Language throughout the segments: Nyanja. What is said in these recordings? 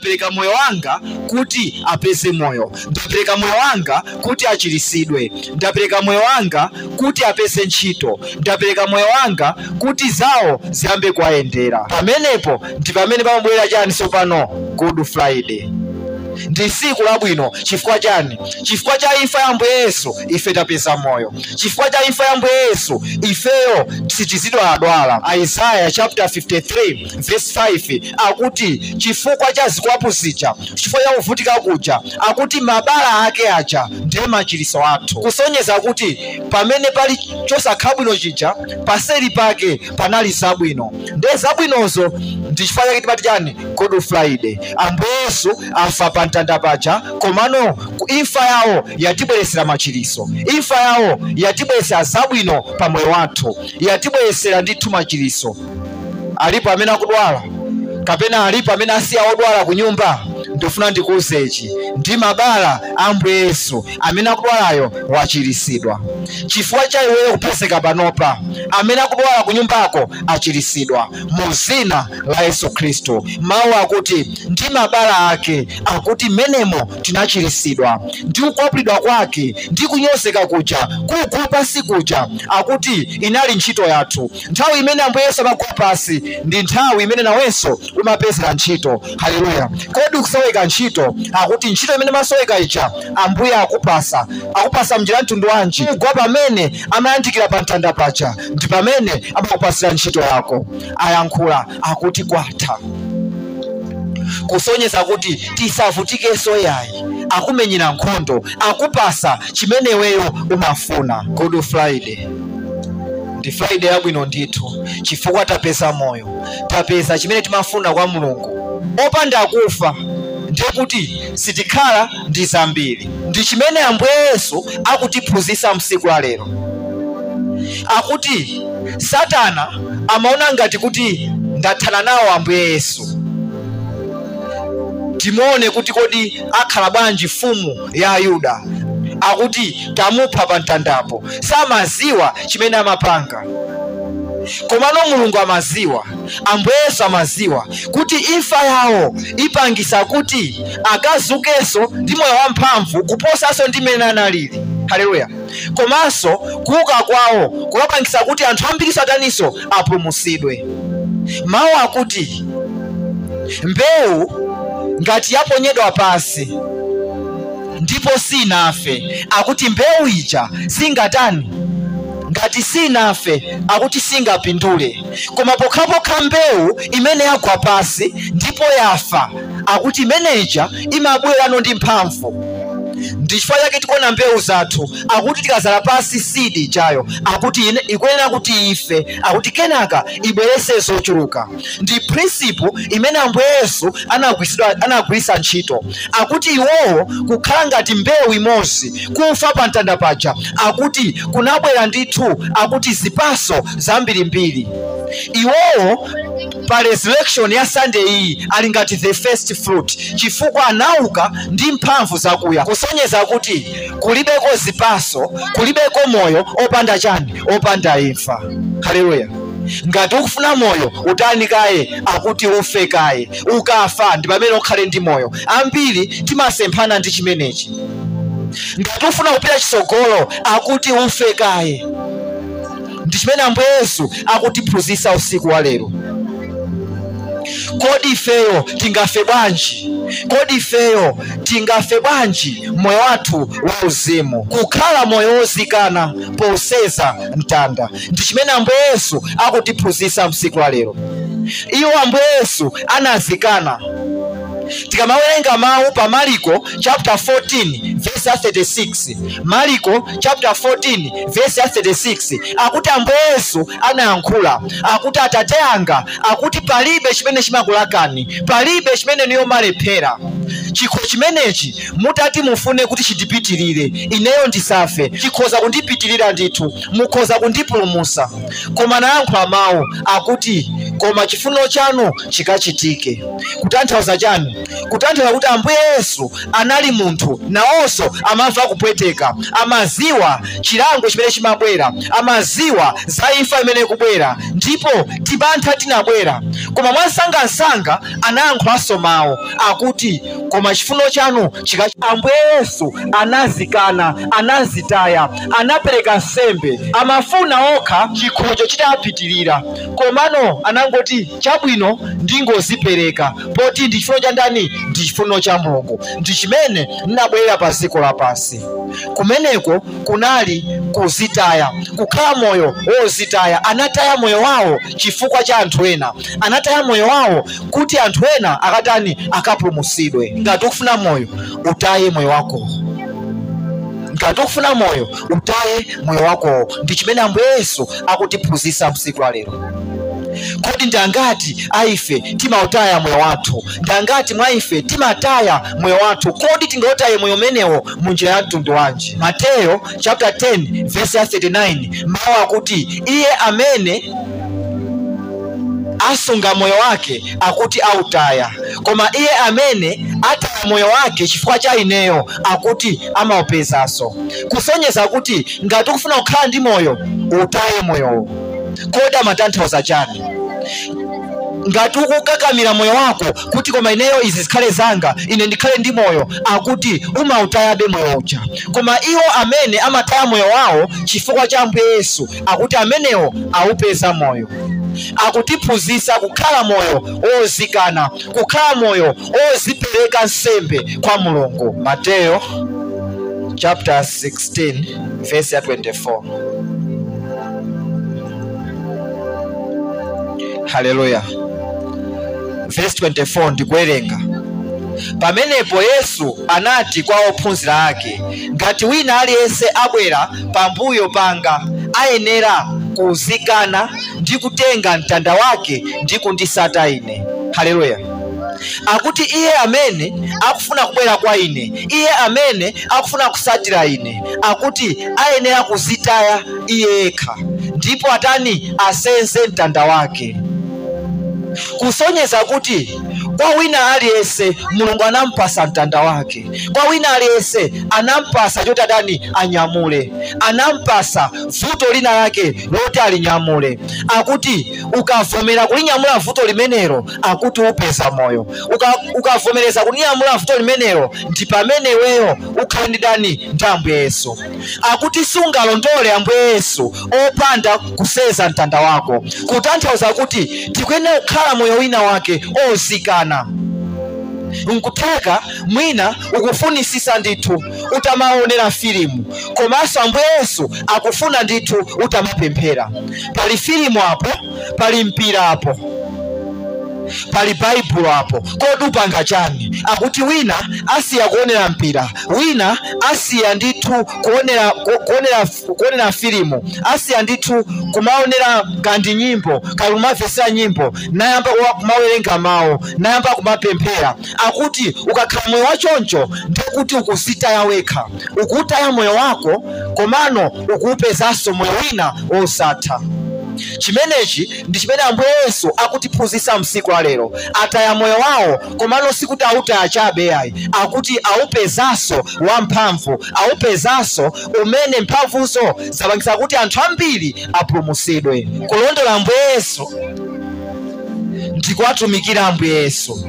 ndapereka moyo wanga kuti apeze moyo ndapereka moyo wanga kuti achirisidwe ndapereka moyo wanga kuti apeze ntchito ndapereka moyo wanga kuti zawo ziyambe kuwayendera pamenepo ndi pamene pamabwera chani tsopano good friday ndi tsiku labwino chifukwa chani chifukwa cha imfa ya ambuye yesu ife tapeza moyo chifukwa cha imfa ya ambuye yesu ifeyo sitizidwaladwala isaya chapter 53 verse 5 akuti chifukwa cha zikwapu zija chifukwa cha kuvutika kuja akuti mabala ake aja ndiye machiriso athu kusonyeza kuti pamene pali chosakhala bwino chija paseli pake panali zabwino ndiye zabwinozo ndi chifukwa chake timati chani good friday ambuye yesu afa pa mtanda paja komano ku imfa yawo yatibweresera machiriso imfa yawo yatibweresera zabwino pa moyo wathu yatibweresera ndithu machiriso alipo amene akudwala kapena alipo amene asiya odwala ku nyumba ndifuna ndikuwuzechi ndi mabala a ambuye yesu amene akudwalayo wachirisidwa chifukwa cha iweyo kupezeka panopa amene akudwala ku nyumbako achirisidwa mu zina la yesu khristu mawu akuti ndi mabala ake akuti menemo tinachirisidwa ndi kukwapulidwa kwake ndi kunyozeka kuja kugwa pasi kuja akuti inali ntchito yathu nthawi imene ambuye yesu amagwa pasi ndi nthawi imene nawenso umapezera ntchito haleluya kodi ukusoweka ntchito akuti ntchito imene masoweka ija ambuye akupasa akupasa mnjira mtundu wanji kugwa pamene amayandikira pa mtanda paja ndi pamene amakupasira ntchito yako ayankhula akuti kwatha kusonyeza kuti tisavutikenso yayi akumenyera nkhondo akupasa chimene iweyo umafuna good friday ndi friday yabwino ndithu chifukwa tapeza moyo tapeza chimene timafuna kwa mulungu opanda kufa ndiye kuti sitikhala ndi zambiri ndi chimene ambuye yesu akutiphunzitsa msiku la lero akuti satana amaona ngati kuti ndathana nawo ambuye yesu timuone kuti kodi akhala bwanji mfumu ya ayuda akuti tamupha pa mtandapo samaziwa chimene amapanga komano mulungu amaziwa ambuye yesu amaziwa kuti imfa yawo ipangisa kuti akazukenso ndi moyo wamphamvu kuposanso ndi mmene analili haleluya komanso kuuka kwawo kukapangisa kuti anthu ambiri sataninso apulumutsidwe mawu akuti mbewu ngati yaponyedwa pasi ndipo sinafe akuti mbewu ija singatani ngati sinafe akuti singapindule koma pokhapokha mbewu imene yagwa pasi ndipo yafa akuti imeneja imabwerano ndi mphamvu ndi chifukwa chake tikuona mbewu zathu akuti tikazala pasi sidi ijayo akuti ine- ikuyenera kuti ife akuti kenaka ibwerese zochuluka ndi prinsipu imene ambuye yesu anagwiritsidwa- anagwiritsa ntchito akuti iwowo kukhala ngati mbewu imodzi kufa pa mtanda paja akuti kunabwera ndithu akuti zipaso zambirimbiri iwowo pa resurrection ya sunday iyi ali ngati the first fruit chifukwa anauka ndi mphamvu zakuya kusonyeza kuti kulibeko zipaso kulibeko moyo opanda chani opanda imfa haleluya ngati ukufuna moyo utani kaye akuti ufe kaye ukafa ndi pamene ukhale ndi moyo ambiri timasemphana ndi chimenechi ngati ufuna kupita chitsogolo akuti ufe kaye ndi chimene ambuye yesu akutiphunzitsa usiku wa lero kodi ifeyo tingafe bwanji kodi ifeyo tingafe bwanji moyo wathu wauzimu kukhala moyo wozikana poseza mtanda ndi chimene ambuye yesu akutiphunzitsa msiku la lero iwo ambuye yesu anazikana tikamawerenga mawu pa mariko chapter 14 verse ya 36 mariko chapter 14 verse ya 36 akuti ambuye yesu anayankhula akuti atate anga akuti palibe chimene chimakulakani palibe chimene niyo malephera chikho chimenechi mutati mufune kuti chitipitirire ineyo ndisafe chikhoza kundipitirira ndithu mukhoza kundipulumusa koma nayankhula mawu akuti koma chifuniro chanu chikachitike kutanthauza chani kutanthauza kuti ambuye yesu anali munthu nawonso amamva kupweteka amaziwa chilango chimene chimabwera amaziwa za imfa imene ikubwera ndipo timantha tinabwera koma mwansangansanga anayankhulanso mawu akuti koma chifuniro chanu chika ambuye yesu anazikana anazitaya anapereka nsembe amafuna okha chikhocho chitapitirira komano anangoti chabwino ndingozipereka poti ndi chifuniro cha ndani ndi chifuniro cha mulungu ndi chimene ndinabwerera pa dziko lapansi kumeneko kunali kuzitaya kukhala moyo wozitaya anataya moyo wawo chifukwa cha anthu ena anataya moyo wawo kuti anthu ena akatani akapulumutsidwe ngati ukufuna moyo utaye moyo wako ngati ukufuna moyo utaye moyo wakowo ndi chimene ambuye yesu akutiphunzitsa msiku la lero kodi ndangati aife timautaya moyo wathu ndangati mwa ife timataya moyo wathu kodi tingautaye moyo umenewo munjira ya mtundu wanji mateyo chapter 10 verse ya 39 mawu akuti iye amene asunga moyo wake akuti autaya koma iye amene ataya moyo wake chifukwa cha ineyo akuti amaupezanso kusonyeza kuti ngati ukufuna kukhala ndi moyo utaye moyowo kodi amatanthauza chani ngati ukukakamira moyo wako kuti koma ineyo izi zikhale zanga ine ndikhale ndi moyo akuti umautayabe moyo uja koma iwo amene amataya moyo wawo chifukwa cha ambuye yesu akuti amenewo aupeza moyo akutiphunzitsa kukhala moyo wozikana kukhala moyo wozipereka nsembe kwa mulungu mateyo chapter 16 verse ya 24 haleluya verse 24 ndikuwerenga pamenepo yesu anati kwa ophunzira ake ngati wina aliyense abwera pambuyo panga ayenera kuzikana ndi kutenga mtanda wake ndi kundisata ine haleluya akuti iye amene akufuna kubwera kwa ine iye amene akufuna kusatira ine akuti ayenera kuzitaya iye yekha ndipo atani asenze mtanda wake kusonyeza kuti kwa wina aliyense mulungu anampasa mtanda wake kwa wina aliyense anampasa choti atani anyamule anampasa vuto lina lake loti alinyamule akuti ukavomera kulinyamula vuto limenelo akuti upeza moyo Uka- ukavomereza kulinyamula vuto limenelo ndi pamene iweyo ukhale ndi dani ndi ambuye yesu akuti sungalondole ambuye yesu opanda kuseza mtanda wako kutanthauza kuti tikuyenera kukhala moyo wina wake ozikana nkutheka mwina ukufunisisa ndithu utamaonera filimu komanso ambuye yesu akufuna ndithu utamapemphera pali filimu apo pali mpira apo pali baibulo apo kodi upanga chani akuti wina asiya kuonera mpira wina asiya ndithu kuonera ku- kuonera kuonera filimu asiya ndithu kumaonera kandi nyimbo kali kumamvesera nyimbo nayamba kuwa- kumawerenga mawu nayamba kumapemphera akuti ukakhala moyo wachoncho ndikuti ukuzitaya wekha ukuutaya moyo wako komano ukuupezanso moyo wina wosatha chimenechi ndi chimene ambuye yesu akutiphunzitsa msiku la lero ataya moyo wawo komano sikuti autaya chabe ayi akuti aupezanso wamphamvu aupezanso umene mphamvuzo zapangisa kuti anthu ambiri apulumutsidwe kulondola ambuye yesu ndikuwatumikira ambuye yesu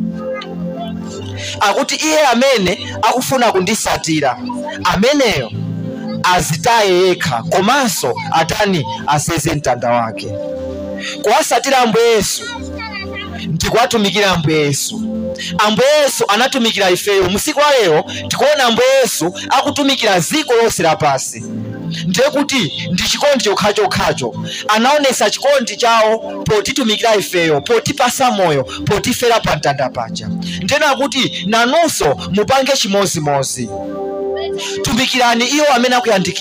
akuti iye amene akufuna kundisatira ameneyo azitaye yekha komanso atani aseze mtanda wake kuwasatira ambuye yesu ndikuwatumikira ambuye yesu ambuye yesu anatumikira ifeyo musiku wa lero tikuona ambuye yesu akutumikira ziko lonse lapasi ndiye kuti ndi chikondi chokhachokhacho anaonesa chikondi chawo potitumikira ifeyo potipasa moyo potifera pa mtanda paja ndena kuti nanunso mupange chimozimozi tumikirani iwo amene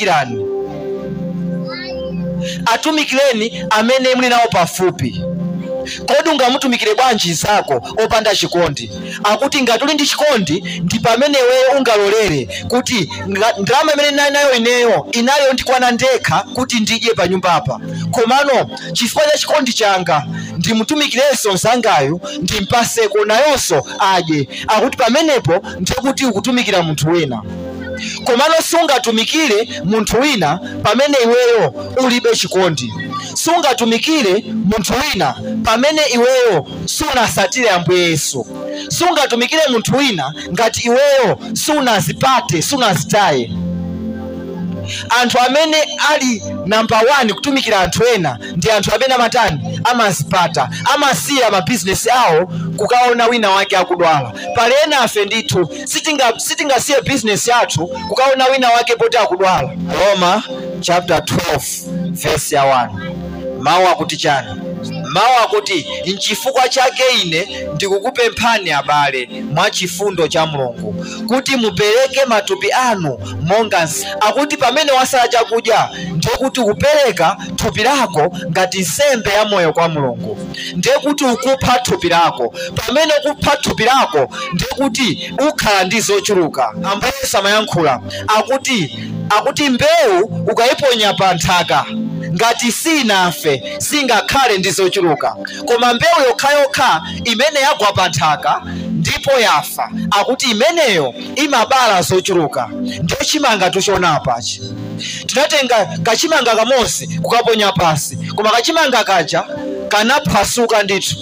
akuyandikirani atumikireni amene muli nawo pafupi kodi ungamutumikire bwanji nzako opanda chikondi akuti ngati uli ndi chikondi ndi pamene iweyo ungalolere kuti nga- ndalama imene ndinali nayo ineyo inayo ndikwana ndekha kuti ndidye pa nyumbapa komano chifukwa cha chikondi changa ndimutumikirenso mzangayo ndimpaseko nayonso adye akuti pamenepo ndiye kuti ukutumikira munthu wina komano sungatumikire munthu wina pamene iweyo ulibe chikondi sungatumikire munthu wina pamene iweyo sunasatire ambuye yesu sungatumikire munthu wina ngati iweyo sunazipate sunazitaye anthu amene ali namba 1 kutumikira anthu ena ndi anthu amene amatani amazipata amasiya mabizinesi awo kukaona wina wake akudwala pali ena afe ndithu sitinga- sitingasiye bizinesi yathu kukaona wina wake poti akudwala roma chapter 12 verse ya 1 mawu akuti chani mawu akuti nchifukwa chake ine ndikukupemphani abale mwa chifundo cha mulungu kuti mupereke matupi anu monga nsi- akuti pamene wasala chakudya ndiye kuti ukupereka thupi lako ngati nsembe ya moyo kwa mulungu ndiye kuti ukupha thupi lako pamene ukupha thupi lako ndiye kuti ukhala ndi zochuluka ambuye samayankhula akuti akuti mbewu ukayiponya pa nthaka ngati sinafe singakhale ndi zochuluka koma mbewu yokhayokha imene yagwa pa nthaka ndipo yafa akuti imeneyo imabala zochuluka ndiyo chimanga tuchonapachi tinatenga kachimanga kamosi kukaponya pasi koma kachimanga kaja kanaphwasuka ndithu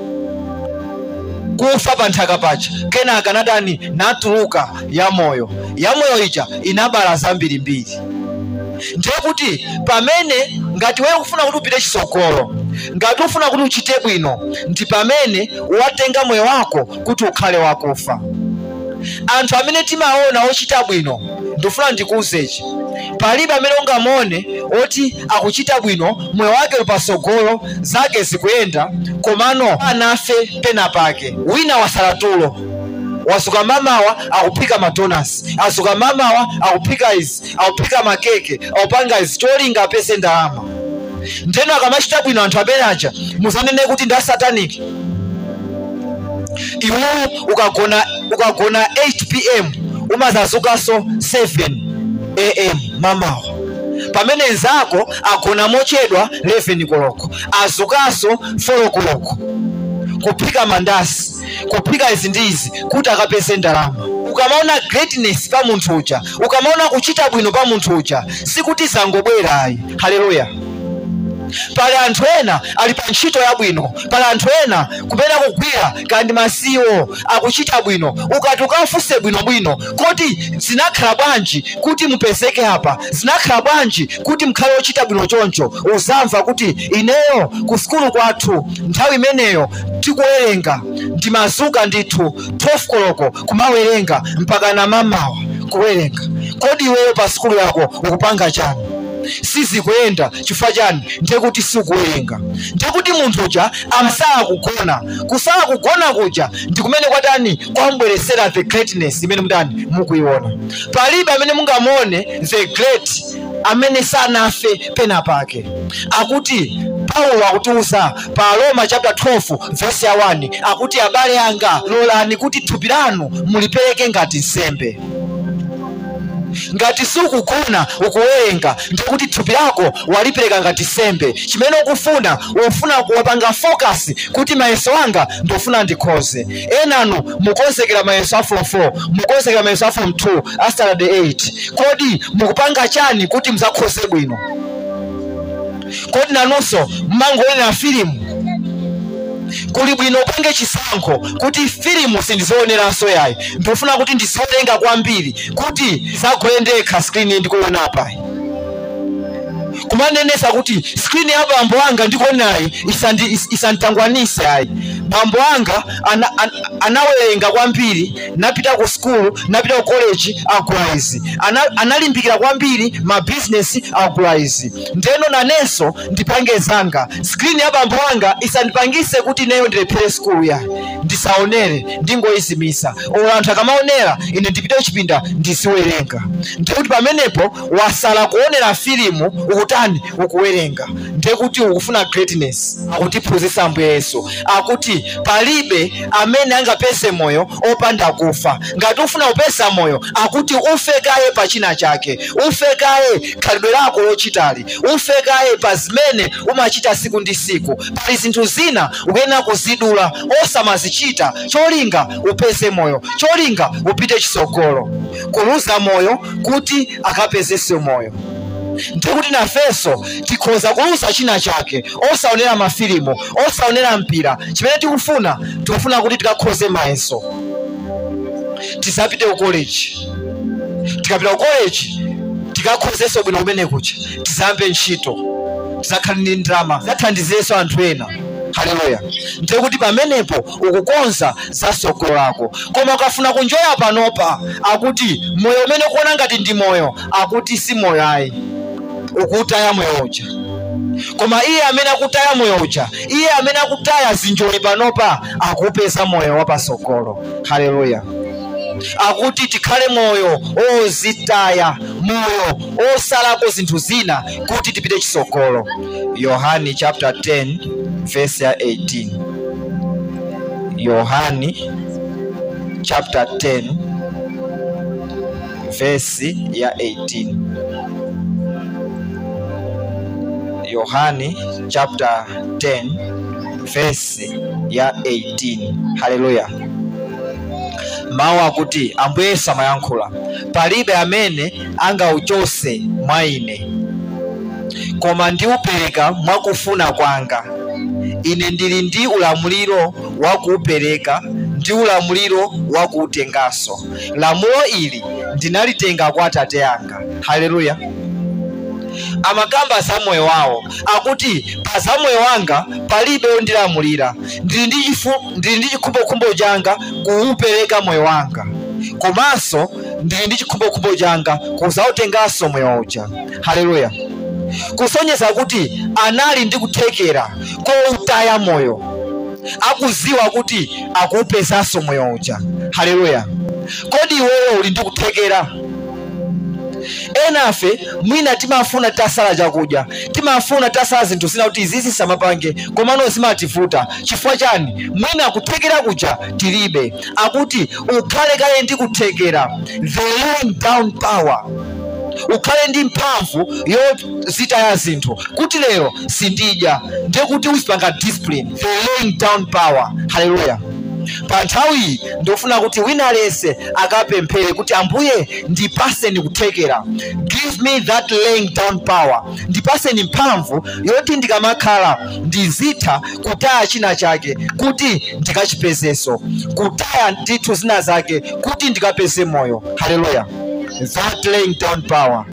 kufa pa nthaka paja kenaka nadani natuluka yamoyo yamoyo ija inabala zambirimbiri ndiye kuti pamene ngati wewe ukufuna kuti upite chitsogolo ngati ufuna kuti uchite bwino ndi pamene watenga moyo wako kuti ukhale wakufa anthu amene timaona ochita bwino ndifuna ndikuwuzechi palibe amene ungamone oti akuchita bwino moyo wake uli patsogolo zake zikuyenda komano anafe pena pake wina wasala tulo wasuka mamawa akuphika madonasi asuka mamawa akuphika izi akuphika makeke akupanga izi cholinga apeze ndalama ndeno akamachita bwino anthu amene aja musanene kuti ndi asataniki iweyo ukagona ukagona 8 pm umazazukanso 7 am mamawa pamene nzako agona mochedwa 11 koloko azukanso 4 koloko kuphika mandasi kuphika izi ndi izi kuti akapeze ndalama ukamaona greatness pa munthu uja ukamaona kuchita bwino pa munthu uja sikuti zangobwera ayi haleluya pali anthu ena ali pa ntchito yabwino pali anthu ena kupena kugwira kandi masiwo akuchita bwino ukati ukafunse bwinobwino kodi zinakhala bwanji kuti mupezeke apa zinakhala bwanji kuti mkhale ochita bwino choncho uzamva kuti ineyo ku sukulu kwathu nthawi imeneyo tikuwerenga ndimazuka ndithu 12 koloko kumawerenga mpaka namamawa kuwerenga kodi iweyo pa sukulu yako ukupanga chani sizikuyenda chifukwa chani ndiye kuti sikuwerenga ndiye kuti munthu uja amsala kugona kusala kugona kuja ndi kumene kwatani kwambweresera the greatness imene mutani mukuiona palibe amene mungamone the great amene sanafe pena pake akuti paulo akutiuza pa roma chapter 12 verse ya 1 akuti abale anga lolani kuti thupi lanu mulipereke ngati nsembe ngati sukugona ukuwerenga ndikuti thupi lako walipereka ngati sembe chimene ukufuna ufuna kuwapanga focus kuti mayeso anga ndofuna ndikhoze enanu mukonzekera mayeso a form 4 mukonzekera mayeso a form 2 a standard 8 kodi mukupanga chani kuti muzakhoze bwino kodi nanunso mmangoonera filimu kuli bwino upange chisankho kuti filimu sindizioneranso yayi ndikufuna kuti ndiziolenga kwambiri kuti zagole ndekha skrini ndikuona apa kumanenesa kuti skrini ya abambo anga ndikuonayi isandi- is- isanditangwanise ayi bambo anga ana, an, anawerenga kwambiri napita ku skulu napita ku college agula izi ana, analimbikira kwambiri mabizinesi agula izi ndeno nanenso ndipange zanga skrini ya bambo anga isandipangise kuti neyo ndilephere skulu ya ndisaonere ndingoyizimisa olo anthu akamaonera ine ndipite kuchipinda ndiziwerenga ndikuti pamenepo wasala kuonera filimu ukutani ukuwerenga ndekuti ukufuna greatness akutiphunzitsa ambuye yesu akuti palibe amene angapese moyo opanda kufa ngati ufuna kupesa moyo akuti ufe kaye pa china chake ufe kaye khalidwe lako lochitali ufe kaye pa zimene umachita siku ndi siku pali zinthu zina ukuyenera kuzidula osamazichita cholinga upeze moyo cholinga upite chitsogolo kuluza moyo kuti akapezenso moyo ndikuti nafenso tikhoza kuluza china chake osaonera mafilimu osaonera mpira chimene tikufuna tikufuna kuti tikakhoze mayeso tisapite ku college tikapita ku college tikakhozenso bwino kumene kucha tizambe ntchito tizakhale ndi ndalama zathandizirenso anthu ena haleluya ndikuti pamenepo ukukonza za sogolo lako koma ukafuna kunjoya panopa akuti moyo umene ukuona ngati ndi moyo akuti si moyo ayi ukutaya moyo uja koma iye amene akutaya moyo uja iye amene akutaya zinjoli panopa akupeza moyo wapasogolo haleluya akuti tikhale moyo ozitaya moyo osalako zinthu zina kuti tipite chitsogolo yohani chapter 10 verse ya 18 yohani chapter 10 verse ya 18 yohani chapter 10 verse ya 18 haleluya mawu akuti ambuye yesu amayankhula palibe amene angauchose mwa ine koma ndiupereka mwakufuna kwanga ine ndili ndi ulamuliro wakuupereka ndi ulamuliro wakuutenganso lamulo ili ndinalitenga kwa atate anga haleluya amakamba za moyo wawo akuti pa za moyo wanga palibe wondilamulira ndili ndi chifu- ndili ndi chikhumbokhumbo changa kuupereka moyo wanga komanso ndili ndi chikhumbokhumbo changa kuzautenganso moyo uja haleluya kusonyeza kuti anali ndi kuthekera koutaya moyo akuziwa kuti akuupezanso moyo uja haleluya kodi iweyo uli ndi kuthekera enafe mwina timafuna tasala chakudya timafuna tasala zinthu zina kuti izizi samapange komano zimativuta chifukwa chani mwina kuthekera kuja tilibe akuti ukhale kale ndi kuthekera the laying down power ukhale ndi mphamvu yozitaya zinthu kuti lero sindidya ndiye kuti uzipanga discipline the laying down power haleluya pa nthawiyi ndofuna kuti wina aliyense akapemphere kuti ambuye ndipaseni kuthekera give me that laying down power ndipaseni mphamvu yoti ndikamakhala ndizitha kutaya china chake kuti ndikachipezeso kutaya ndithu zina zake kuti ndikapeze moyo haleluya that laying down power